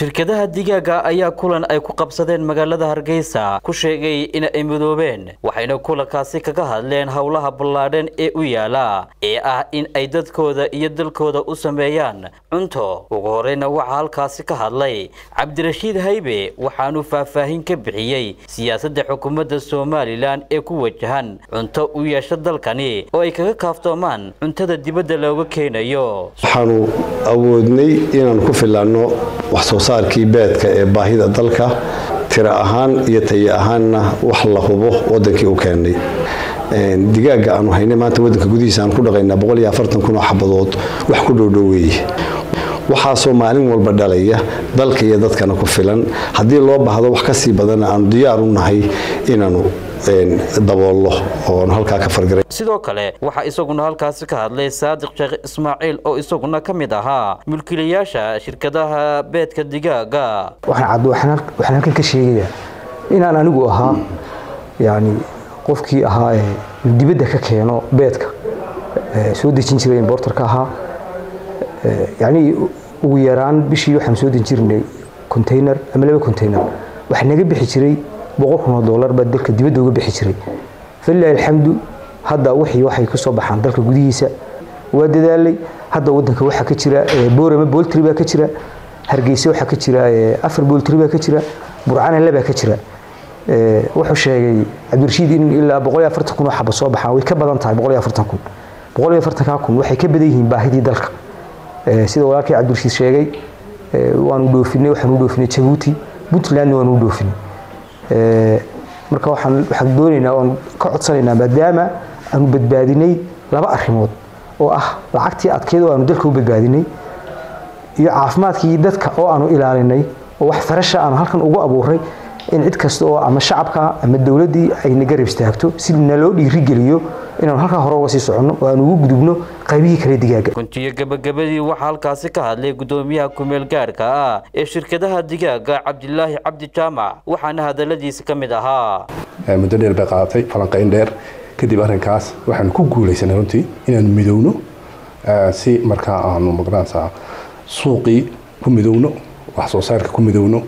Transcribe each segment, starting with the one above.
shirkadaha digaaga ayaa kulan ay ku qabsadeen magaalada hargeysa ku sheegay in ay midoobeen waxayna kulankaasi kaga hadleen howlaha ballaadhan ee u yaala ee ah in ay dadkooda iyo dalkooda u sameeyaan cunto ugu horeyna waxaa halkaasi ka hadlay cabdirashiid haybe waxaanu faahfaahin ka bixiyey siyaasadda xukuumadda somalilan ee ku wajahan cunto u yeesha dalkani oo ay kaga kaaftoomaan cuntada dibadda looga keenayo waxaanu awoodnay inaanu ku filanno wax soo saarkii beedka ee baahida dalka tiro ahaan iyo tayo ahaanna wax la hubo wadankii u keennay digaaga aanu haynay maanta wadanka gudihiisa aan ku dhaqaynaa kun oo xabadood wax ku dhowdhoweeye waxaasoo maalin walba dhalaya dalka iyo dadkana ku filan haddii loo baahdo wax kasii badanna aanu diyaar u nahay inaanu daboollo ooanu halkaa ka fargaray sidoo kale waxaa isaguna halkaasi ka hadlay saadiq sheekh ismaaciil oo isaguna ka mid ahaa mulkiilayaasha shirkadaha beedka digaaga waxaan halkan ka sheegayaa inaan anigu ahaa yani qofkii ahaa ee dibadda ka keeno beedka soo dejin jiray imbortarka ahaa yani ugu yaraan bishii waxaan soo dejin jirnay container ama laba container waxaa naga bixi jiray boqol kun oo dollar baa dalka dibadda uga bixi jiray falilahi alxamdu hadda wixii waxay ka soo baxaan dalka gudihiisa waa dadaalay hadda wadanka waxaa ka jira boorama boltry baa ka jira hargeysa waxaa ka jira afar boltry baa ka jira burcana labaa ka jira wuxuu sheegay cabdirashiid in ilaa boqol iyo afartan kun oo xaba soo baxaan way ka badan tahay boqol iyo afartan kun boqol iyo afartankaa kun waxay ka badan yihiin baahidii dalka sida walaalkii cabdirashiid sheegay waanu dhoofinay waxaanu dhoofinay jabuuti puntlandna waanu dhoofinay marka waxaan waxaan doonaynaa oon ka codsanaynaa maadaama aanu badbaadinay laba arrimood oo ah lacagtii adkeyd oo aanu dalka u badbaadinay iyo caafimaadkii dadka oo aanu ilaalinay oo wax farasha aanu halkan ugu abuuray in cid kasta oo ama shacabka ama dowladdii ay naga reeb istaagto si naloo dhiirigeliyo inaanu halkaa hore uga sii soconno oo aanu ugu gudubno qaybihii kale digaaga guntiyo gabagabadii waxaa halkaasi ka hadlay gudoomiyaha kumeel gaarhka ah ee shirkadaha digaaga cabdilaahi cabdi jaamac waxaana hadaladiisa ka mid ahaa muddo dheer bay qaadatay falanqayn dheer kadib arrinkaas waxaanu ku guulaysanay runtii inaanu midowno si markaa aanu magaranaysaa suuqii ku midowno wax soo saarka ku midowno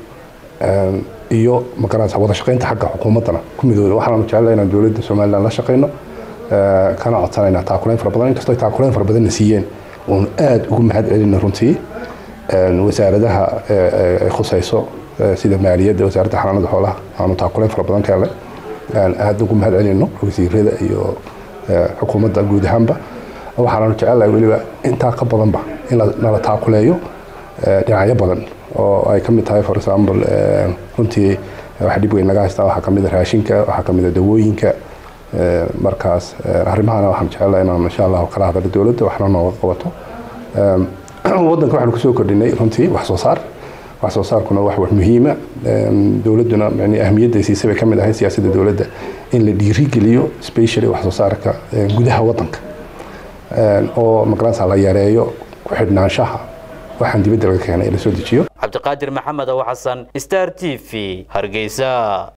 iyo magaranaysaa wada shaqaynta xagga xukuumaddana ku midowno waxaanu jecelahay inaan dowladda somaliland la shaqayno kana codsanaynaa taakulayn fara badan inkastoo taakulayn fara badanna siiyeen oonu aada ugu mahad celina runtii wasaaradaha ay khusayso sida maaliyadda wasaaradda xanaanada xoolaha aanu taakulayn fara badan ka helnay aada ugu mahad celino wasiirada iyo xukuumadda guud ahaanba waxaanu jecelahay weliba intaa ka badanba in nala taakuleeyo dhinacyo badan oo ay ka mid tahay for example runtii wax dhib weyn naga haystaa waxaa kamid a raashinka waxaa kamid a dawooyinka markaas arrimahana waxaan jecelahay inaan insha allahu kala hadalo dowladda waxna nooga qabato waddanka waxaanu kusoo kordhinay runtii wax soo saar wax soo saarkuna wax wax muhiima dowladduna yani ahmiyadda siisa bay ka mid ahay siyaasadda dowladda in la dhiirigeliyo specially wax soo saarka gudaha waddanka oo magaranaysa la yareeyo ku xidhnaanshaha waxaan dibadda laga keenay la soo dejiyo cabdiqaadir maxamed oo xasan star t v hargeysa